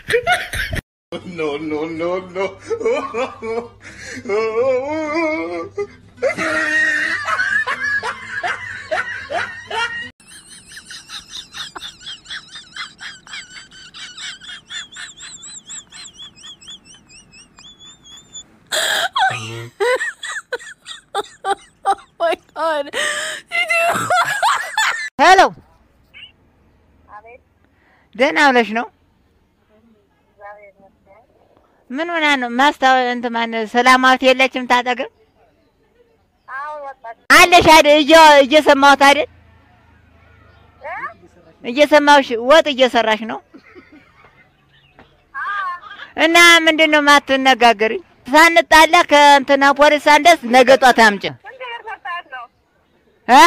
No, no, no, no. my god. ሄሎ ደህና ብለሽ ነው? ምን ሆና ነው? ማስታወ እንትን ማን ሰላማዊት የለችም ታጠገብ አለሽ አይደል? እየ- እየሰማሁት አይደል? እየሰማሁሽ ወጥ እየሰራሽ ነው እና ምንድን ነው የማትነጋገሪኝ? ሳንጣላ ከእንትና ፖሊስ ሳንደርስ ነገ ጧት አምጪ እ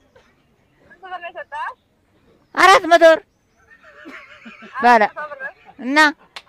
አራት መቶ ብር ባለ እና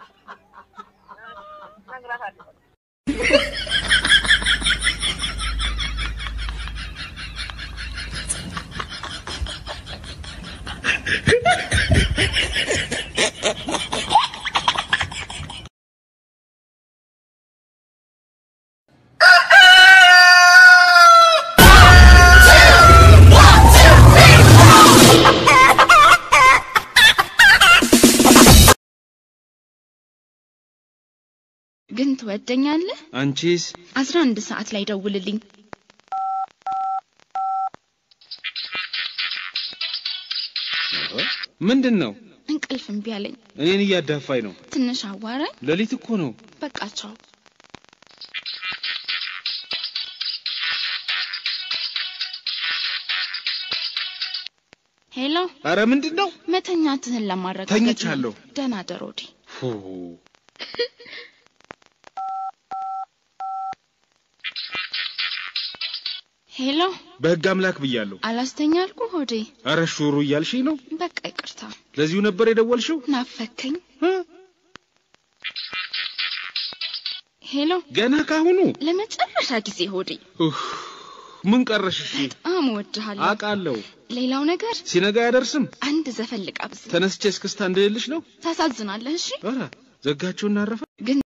ግን ትወደኛለህ? አንቺስ? አስራ አንድ ሰዓት ላይ ደውልልኝ። ምንድን ነው? እንቅልፍ እምቢ አለኝ። እኔን እያዳፋኝ ነው። ትንሽ አዋራኝ። ሌሊት እኮ ነው። በቃ ቻው። ሄሎ፣ አረ ምንድን ነው? መተኛትህን ለማረጋገጥ ነው። ተኝቻለሁ። ደህና ደር ሆዴ። ፉ። ሄሎ፣ በህግ አምላክ ብያለሁ። አላስተኛ አልኩ ሆዴ። አረ ሹሩ እያልሽኝ ነው? በቃ ይቅርታ። ለዚሁ ነበር የደወልሽው? ናፈከኝ። ሄሎ፣ ገና ካሁኑ? ለመጨረሻ ጊዜ ሆዴ። ኡፍ፣ ምን ቀረሽ? እሺ በጣም እወድሃለሁ። አውቃለሁ። ሌላው ነገር ሲነጋ አያደርስም። አንድ ዘፈን ልጋብዝ። ተነስቼ እስክስታ እንደሌለሽ ነው። ታሳዝናለህ። እሺ ኧረ ዘጋችሁና አረፈ። ግን